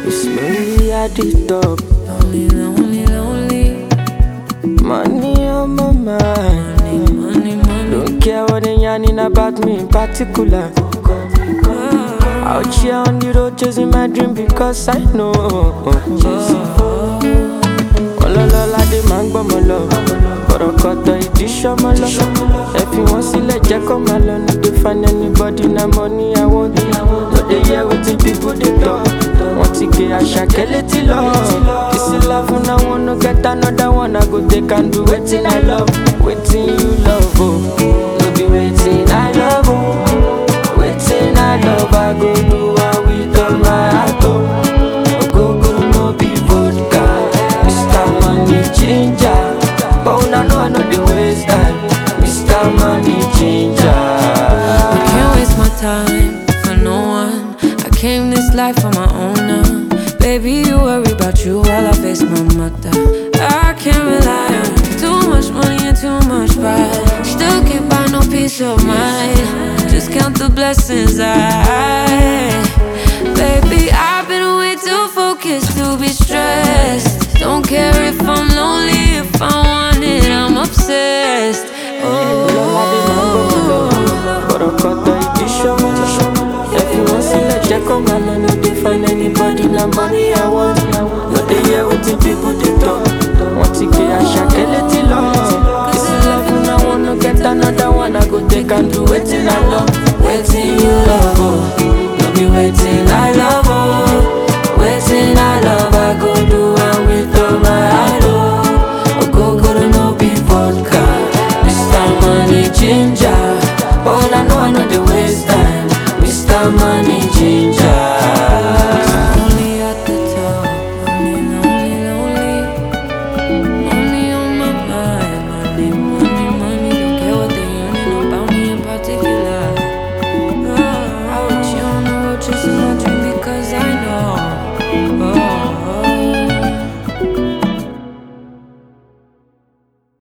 It's lonely at the top. Lonely, lonely, lonely. Money on my mind. Money, money. Don't care what they yarning about me in particular. Out here on the road chasing my dream because I know. Ọlọ́lọ́lá dé máa ń gbọ́mọ lọ. Bọ̀rọ̀kọ̀tọ̀ ìdí ṣọ́mọ lọ. Ẹ fi wọ́n sílẹ̀ jẹ́ kó máa lọ. No dey find anybody na money I want. No dey hear wetin people dey talk. Wọ́n ti gé àṣàkẹ́ létí lọ. This love na one no get another one. I go take and do wetin I love. Wetin you love o. No be wetin I love o. Wetin I love I go do am with all my heart o. Ogogoro no be vodka. Mr. Money Ginger. But una know I no dey waste time. Mr. Money Ginger. I can't waste my time for no one. I came this life on my own now. Baby, you worry about you while I face my mother. I can't rely on too much money and too much pride. Still can't buy no peace of mind. Just count the blessings I. Baby, I've been way too focused to be stressed. Don't care if I'm lonely, if I want it, I'm obsessed. Ọlọ́ládé máa ń gbọ́mọ lọ. Bọ̀rọ̀kọ̀tọ̀ ìdí ṣọ́mọ lọ. Ẹ fi wọ́n sílẹ̀ jẹ́ kó máa lọ. No dey find anybody na money I want. No dey hear wetin people dey talk. Wọ́n ti gbé àṣàkẹ́ létí lọ. This love na one no get another one. I go take and do wetin I love. Wetin you love o. No be wetin I love o. Wetin I love I go do am with all my heart o. Ogogoro no be vodka. Mr. Money Ginger. But I know I know the waste time. Mr. Money